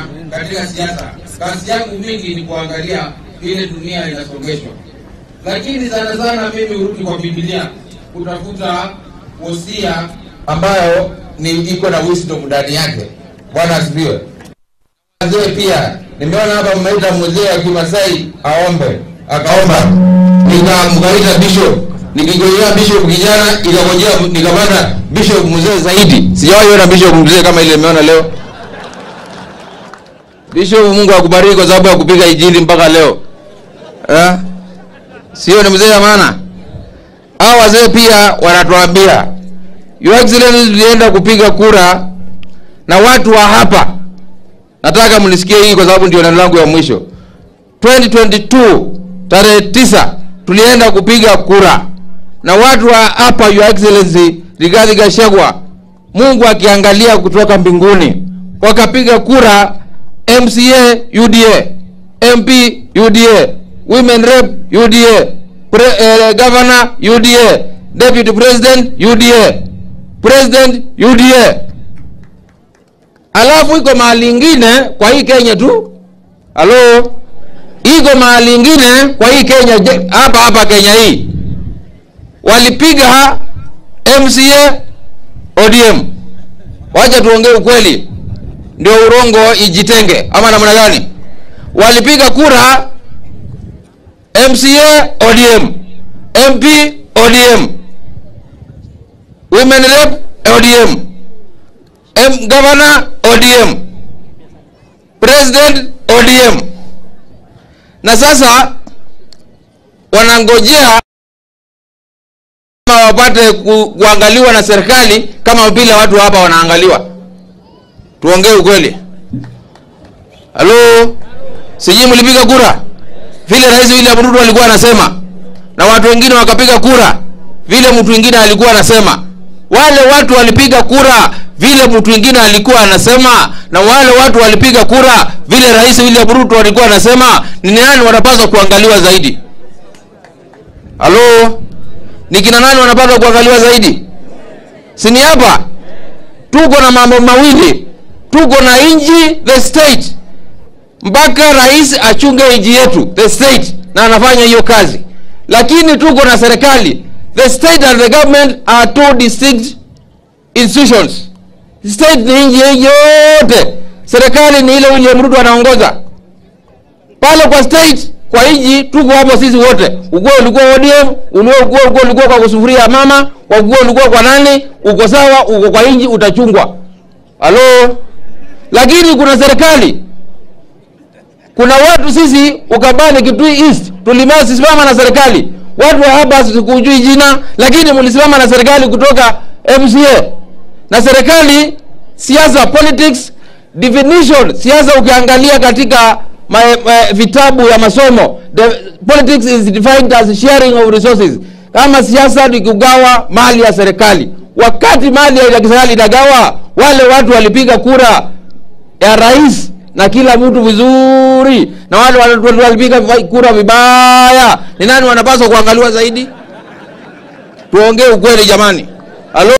katika siasa. Kazi yangu mingi ni kuangalia vile dunia inasongeshwa, lakini sana sana mimi hurudi kwa Biblia kutafuta wosia ambayo ni iko na wisdom ndani yake. Bwana asifiwe. Wazee pia nimeona hapa mmeita mzee wa Kimasai aombe, akaomba, nikamkaita bishop, nikigojea bishop kijana, ikagojea nikapata bishop mzee zaidi. Sijawahi ona bishop mzee kama ile nimeona leo. Bishop, Mungu akubariki kwa sababu ya kupiga injili mpaka leo eh? Sio ni mzee ya maana. Hao wazee pia wanatuambia Your Excellency, tulienda kupiga kura na watu wa hapa nataka mnisikie hii kwa sababu ndio neno langu ya mwisho 2022 tarehe tisa tulienda kupiga kura na watu wa hapa your excellency Rigathi Gachagua Mungu akiangalia kutoka mbinguni wakapiga kura MCA UDA MP UDA women rep UDA pre, eh, governor UDA deputy president UDA president UDA alafu iko mahali ingine kwa hii Kenya tu, halo, iko mahali ingine kwa hii Kenya je- hapa hapa Kenya hii walipiga MCA ODM. Wacha tuongee ukweli, ndio urongo ijitenge, ama namna gani? Walipiga kura MCA ODM, MP ODM, women rep ODM, M governor ODM, president ODM, na sasa wanangojea kama wapate ku, kuangaliwa na serikali kama vile watu hapa wanaangaliwa. Tuongee ukweli. Halo, sijui mlipiga kura vile Rais William Ruto alikuwa anasema, na watu wengine wakapiga kura vile mtu mwingine alikuwa anasema. Wale watu walipiga kura vile mtu mwingine alikuwa anasema, na wale watu walipiga kura vile Rais William Ruto alikuwa anasema. Ni nani wanapaswa kuangaliwa zaidi? Halo, ni kina nani wanapaswa kuangaliwa zaidi? Si ni hapa tuko na mambo mawili, tuko na nchi the state mpaka rais achunge nchi yetu the state, na anafanya hiyo kazi, lakini tuko na serikali. The state and the government are two distinct institutions. State ni nchi hii yote, serikali ni ile William Ruto anaongoza pale kwa state kwa nchi tuko hapo sisi wote. Uko ulikuwa ODM, ulikuwa uko uko ulikuwa kwa kusufuria ya mama, uko ulikuwa kwa nani, uko sawa, uko kwa nchi utachungwa. Halo? Lakini kuna serikali kuna watu sisi Ukambani Kitui East tulisimama na serikali. Watu wa hapa sikujui jina, lakini mlisimama na serikali kutoka MCA na serikali. Siasa, politics definition, siasa ukiangalia katika ma, ma, vitabu ya masomo the, politics is defined as sharing of resources. Kama siasa ni kugawa mali ya serikali, wakati mali ya serikali inagawa, wale watu walipiga kura ya rais na kila mtu vizuri, na wale watu walipiga kura vibaya, ni nani wanapaswa kuangaliwa zaidi? Tuongee ukweli jamani. Halo?